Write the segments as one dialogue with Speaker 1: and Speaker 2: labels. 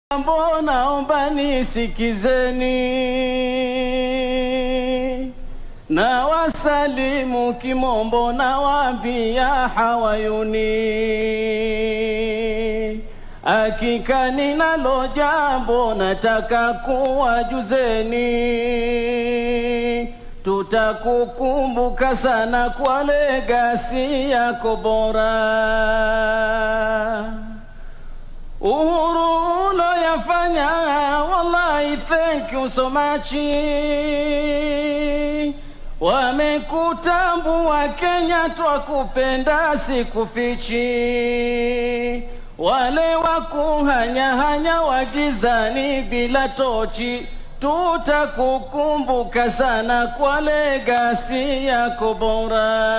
Speaker 1: Mambo naomba nisikizeni, na wasalimu kimombo na wambia hawayuni, hakika ninalo jambo nataka kuwajuzeni, tutakukumbuka sana kwa legasi yako bora uhuru uloyafanya, wallahi thank you so much. Wamekutambua Kenya, twakupenda sikufichi. Wale wakuhanyahanya wagizani bila tochi, tutakukumbuka sana kwa legasi yako bora.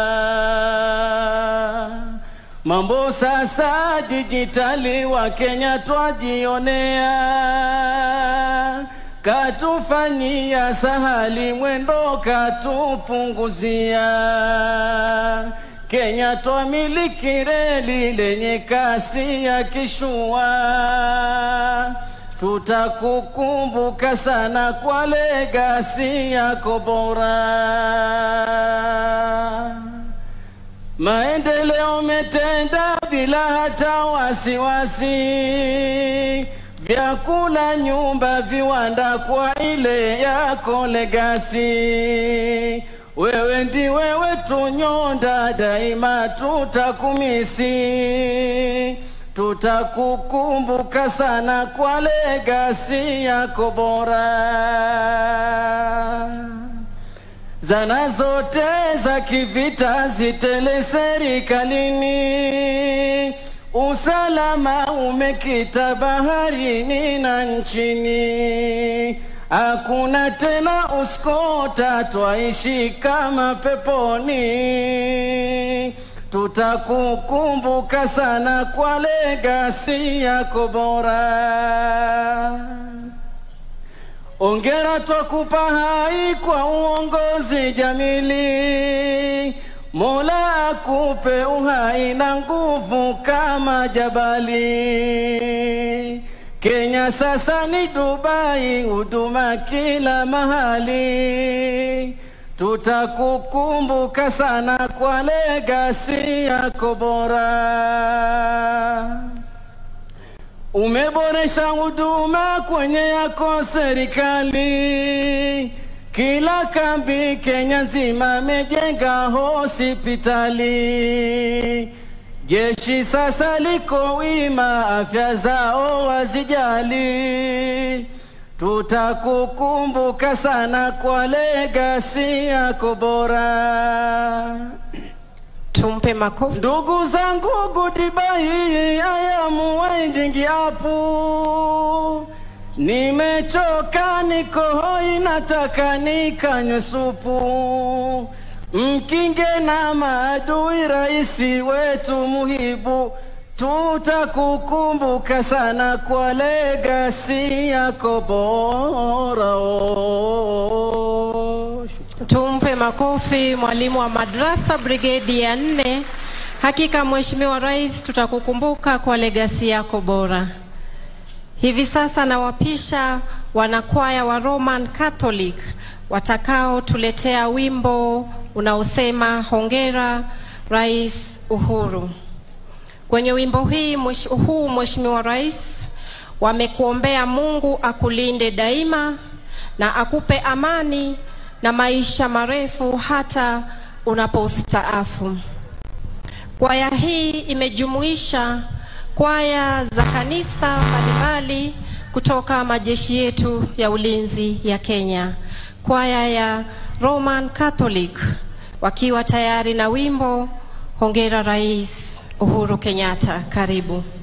Speaker 1: Mambo sasa dijitali wa Kenya twajionea, katufanyia sahali mwendo katupunguzia. Kenya twamiliki reli lenye kasi ya kishua, tutakukumbuka sana kwa legasi yako bora. Maendeleo metenda bila hata wasiwasi, vyakula, nyumba, viwanda kwa ile yako legasi. Wewe ndi wewe tunyonda, daima tutakumisi, tutakukumbuka sana kwa legasi yako bora zana zote za kivita zitele serikalini, usalama umekita baharini na nchini, hakuna tena uskota, twaishi kama peponi. Tutakukumbuka sana kwa legasi yako bora. Ongera twakupa hai kwa uongozi jamili, Mola akupe uhai na nguvu kama jabali. Kenya sasa ni Dubai, huduma kila mahali. Tutakukumbuka sana kwa legasi yako bora. Umeboresha huduma kwenye yako serikali, kila kambi Kenya nzima amejenga hospitali. Jeshi sasa liko wima, afya zao wazijali. Tutakukumbuka sana kwa legasi yako bora.
Speaker 2: Tumpe makofi.
Speaker 1: Ndugu zangu Goodbye, I am winding up. Nimechoka, niko hoi, nataka nikanywe supu. Mkinge na maadui, raisi wetu muhibu, tutakukumbuka sana kwa legasi yako bora. Oh.
Speaker 2: Tumpe makofi mwalimu wa madrasa brigedi ya nne. Hakika Mheshimiwa Rais, tutakukumbuka kwa legasi yako bora. Hivi sasa nawapisha wanakwaya wa Roman Catholic watakaotuletea wimbo unaosema hongera Rais Uhuru. Kwenye wimbo hii mwish, huu Mheshimiwa Rais, wamekuombea Mungu akulinde daima na akupe amani na maisha marefu hata unapostaafu. Kwaya hii imejumuisha kwaya za kanisa mbalimbali kutoka majeshi yetu ya ulinzi ya Kenya. Kwaya ya Roman Catholic wakiwa tayari na wimbo Hongera Rais Uhuru Kenyatta. Karibu.